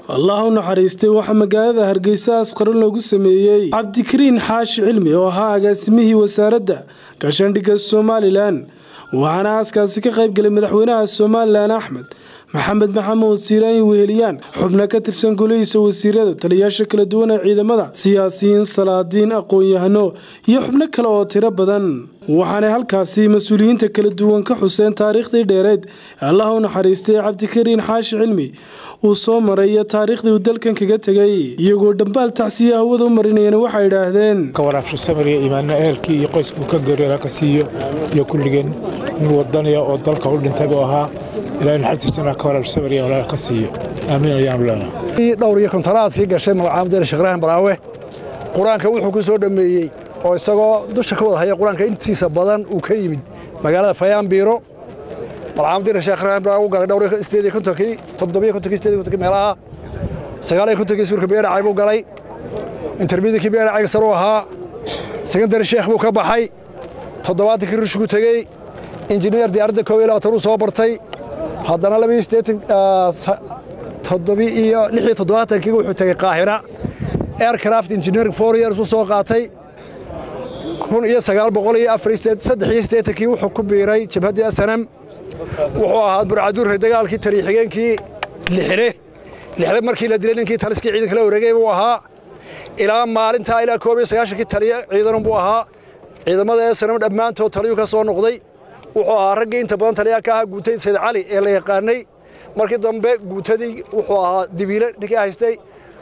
allah u naxariistay waxaa magaalada hargeysa asqaran loogu sameeyey cabdikariin xaashi cilmi oo ahaa agaasimihii wasaaradda gaashaandhigga somalilan waxaana aaskaasi ka qayb galay madaxweynaha somalilan axmed maxamed maxamuud siiraayin weheliyaan xubno ka tirsan golihiisa wasiirada taliyayaasha kala duwan ee ciidamada siyaasiyiin salaadiin aqoon-yahano iyo xubno kale oo tiro badan waxaanay halkaasi mas-uuliyiinta kala duwan ka xuseen taariikhdii dheereed ee allah u naxariistay cabdikariin xaashi cilmi uu soo maray iyo taariikhdii uu dalkan kaga tegay iyagoo dhambaal tacsiya hawada u marinayana waxay idhaahdeen ka waraabsho samariya imaano ehelkii iyo qoyskuu ka geeriyooda ka siiyo iyo kulligeen nin wadaniya oo dalka u dhintay buu ahaa ilaahay naxariista jannaha ka waraabsho samariya walaal ka siiyo aamiin ayaanu leenahay dhowr iyo kontaraadkii gashay magacaamudeen sheekh ibraahim baraawe qur-aanka wuxuu ku soo dhammeeyey oo isagoo dusha ka wada haya qur-aanka intiisa badan uu ka yimid magaalada fayaanbiiro malcaamudiin sheekh ibraahim baraawe u galay dhowr sideed iyo kontonkii toddobiyo kontonkii sideed iyo kontonkii meelaha sagaal iyo kontonkii suurka beeracay buu galay intermediakii beeracayga sare u ahaa sekondari sheekh buu ka baxay toddobaatankii rushku tegey injineer diyaaradda koob iyo labaatan uu soo bartay haddana labiyo siddeetan toddobi iyo lix iyo toddobaatankii wuxuu tegey qaahira aircraft engineering four years u soo qaatay kun iyo sagaal boqol iyo afar saddex iyo siddeetankii wuxuu ku biiray jabhaddii asanam wuxuu ahaa burcaduurre dagaalkii taliixigeenkii lixile lixile markii la dilay ninkii taliskii ciidanka la wareegay buu ahaa ilaa maalintaa ilaa koob iyo sagaashankii taliya ciidanan buu ahaa ciidamada asanam dhammaantood taliyuu ka soo noqday wuxuu ahaa raggii inta badan taliyaa ka ahaa guutay sayd cali ee la yaqaanay markii dambe guutadii wuxuu ahaa dibiile ninkii haystay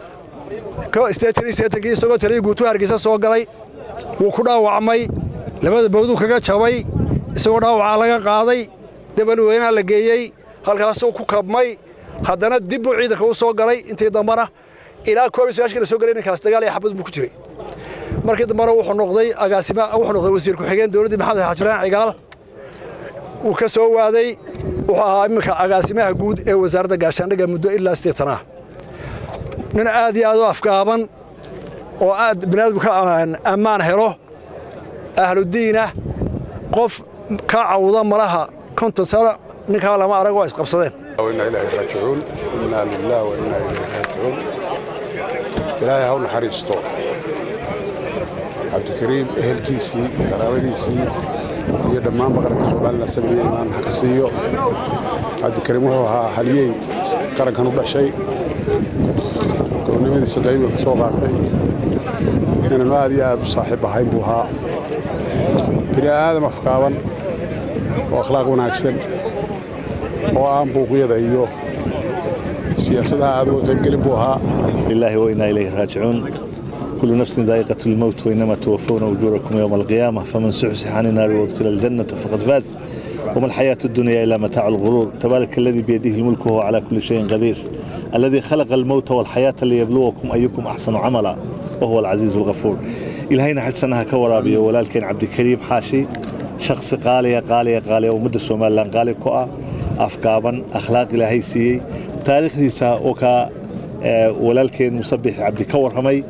kii isagoo taliyii guutuu hargeysa soo galay wuu ku dhaawacmay labada bowduu kaga jabay isagoo dhaawacaa laga qaaday dabalweynaha la geeyey halkaasuu ku kabmay haddana dib buu ciidanka u soo galay intii dambana ilaa koob iyo sagaashkii la soo galay ninkaas dagaal iyo xabad buu ku jiray markii dambena wuxuu noqday agaasima wuxuu noqday wasiir ku-xigeen dowladdii maxamed xaajiraan cigaal wuu ka soo waaday wuxuu ahaa iminka agaasimaha guud ee wasaaradda gaashaandhigga muddo ilaa sideed sanaa nin aad iyo aad u afgaaban oo aad biniaadamku ka ammaan helo ahludiinah qof ka cawda malaha konton sano ninkaa lama arag oo isqabsadeen inaa ilaahi raajicuun innaa lilaah wa innaa ilayhi raajicuun ilaahay ha u naxariisto cabdikariim ehelkiisii qaraabadiisii iyo dhammaan baqarka somalilan sabriya imaan ha ka siiyo cabdikariim wuxuu ahaa haliyey qarankan u dhashay gobonnimadiisa qaybiga ka soo qaatay inanu aad iyo aad u saaxiib ahayn buu ahaa bini aadam afkaaban oo akhlaaq wanaagsan oo aan buuqyada iyo siyaasadaha aad uga qaybgelin buu ahaa لله وإنا إليه راجعون كل نفس ذائقة الموت وإنما توفون أجوركم يوم القيامة فمن سحسح عن النار وادخل الجنة فقد فاز وما الحياة الدنيا إلا متاع الغرور تبارك الذي بيده الملك وهو على كل شيء قدير الذي خلق الموت والحياة ليبلوكم أيكم أحسن عملا وهو العزيز الغفور إلهينا حد سنها كورابي ولكن عبد الكريم حاشي شخص قالية قالية قالية ومدة سومالان قالي كوأ أفكابا أخلاق إلهي سيي تاريخ ديسا وكا walaalkeen musabix cabdi ka warramay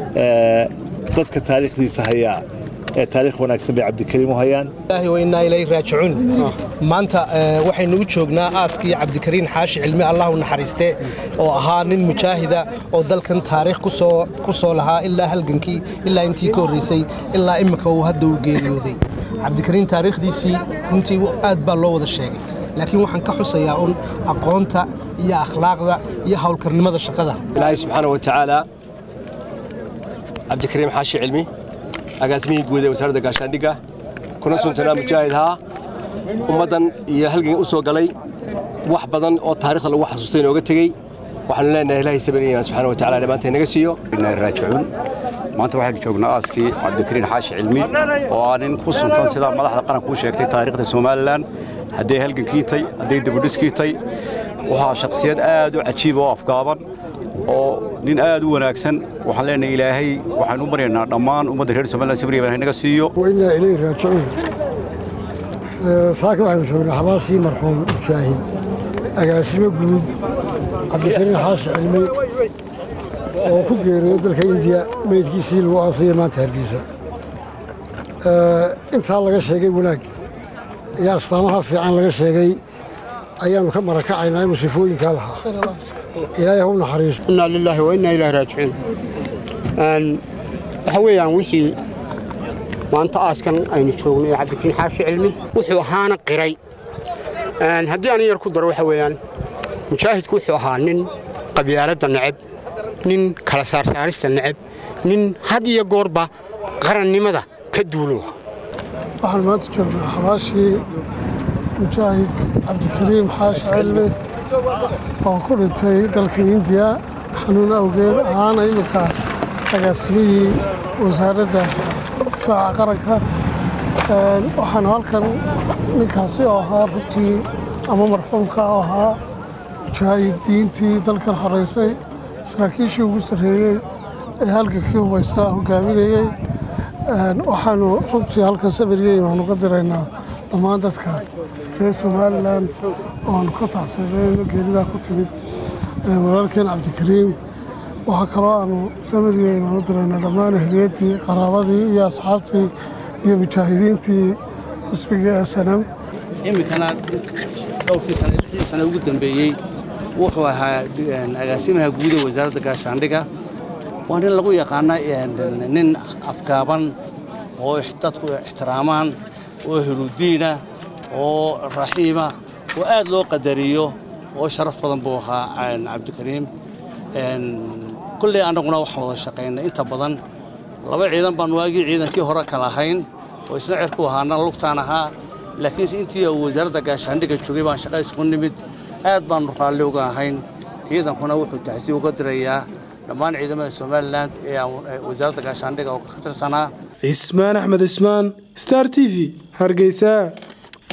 dadka taariikhdiisa hayaa ee taariikh wanaagsan bay cabdikariim u hayaan wainaa ilayhi raajicuun maanta waxaynu u joognaa aaskii cabdikariin xaashi cilmi allah u naxariiste oo ahaa nin mujaahida oo dalkan taariikh ku soo lahaa ilaa halgankii ilaa intii ka horraysay ilaa imminka uu hadda u geeriyooday cabdikariin taariikhdiisii runtii aad baa loo wada sheegay laakiin waxaan ka xusayaa un aqoonta iyo akhlaaqda iyo howlkarnimada shaqada ilaahay subxaana wa tacaala cabdikariim xaashi cilmi agaasimihii guud ee wasaaradda gaashaandhigga kuna suntanaa mujaahidhaa ummaddan iyo halgan u soo galay wax badan oo taarikhda lagu xasuustay inooga tegey waxaanu leenahay ilaahay sabiriyan subxana wa tacala dhammaanteen naga siiyo raajicuun maanta waxaynu joognaa aaskii cabdikariin xaashi cilmi oo ah nin ku suntan sidaa madaxda qaranku u sheegtay taariikhda somalilan hadday halgankiitay hadday dabudhiskiitay waxaa shakhsiyad aad u cajiib oo afgaaban oo nin aad u wanaagsan waxaan leenahay ilaahay waxaanu u baryaynaa dhammaan ummadda reer somalilan sabriya baan naga siiyo wainaa ilayhi raajicuun saaka waxaynu joognaa xabaasii marxuum mujaahid agaasimo guud cabdikariin xaashi cilmi oo ku geeriyo dalka indiya meydkiisii lagu aasaya maanta hargeysa intaa laga sheegay wanaag iyo astaamaha fiican laga sheegay ayaannu ka marakacaynaa inuu sifooyinkaa lahaa ilaahay hau naxariiso innaa lilaahi wa innaa ilaahi raajicuun waxa weeyaan wixii maanta aaskan aynu joogno ee cabdikariin xaashi cilmi wuxuu ahaana qiray haddii aan yar ku daro waxa weeyaan mujaahidku wuxuu ahaa nin qabyaaladda neceb nin kala saarsaarista neceb nin had iyo goorba qarannimada ka duulo waxaan maanta joognaa xabaashii mujaahid cabdikariim xaashi cilmi oo ku dhintay dalka indiya xanuun awgeed ahaana iminka agaasimihii wasaaradda difaaca qaranka waxaanu halkan ninkaasi oo ahaa runtii ama marxuumka oo ahaa mujaahidiintii dalkan xoraysay saraakiishii ugu sarreeyey ee halgankii hubaysnaa hogaaminayey waxaanu runtii halkan samiriyey baanu ka diraynaa dhammaan dadka reer somalilan oo aanu ka tacsanayno geeridaa ku timid walaalkeen cabdikariim waxaa kaloo aanu samiriyey baanu diraynaa dhammaan ehliyadii qaraabadii iyo asxaabtii iyo mujaahidiintii xisbigii snm iminkana dhowrkii sana ugu dambeeyey wuxuu ahaa agaasimaha guud ee wasaaradda gaashaandhiga waa nin lagu yaqaana nin afgaaban oo dadku ixtiraamaan oo heludiina oo raxiima oo aad loo qadariyo oo sharaf badan buu ahaa cabdikariim kulley annaguna waxaan wada shaqaynay inta badan laba ciidan baan waagii ciidankii hore kala ahayn oo isna cirku ahaana lugtaan ahaa laakiinse intii uu wasaaradda gaashaandhiga joogay baan shaqa isku nimid aad baannu raalli uga ahayn ciidankuna wuxuu tacsiib uga dirayaa dhammaan ciidamada somalilan ee wasaaradda gaashaandhiga oo ka tirsanaa cismaan axmed cismaan star t v hargeysa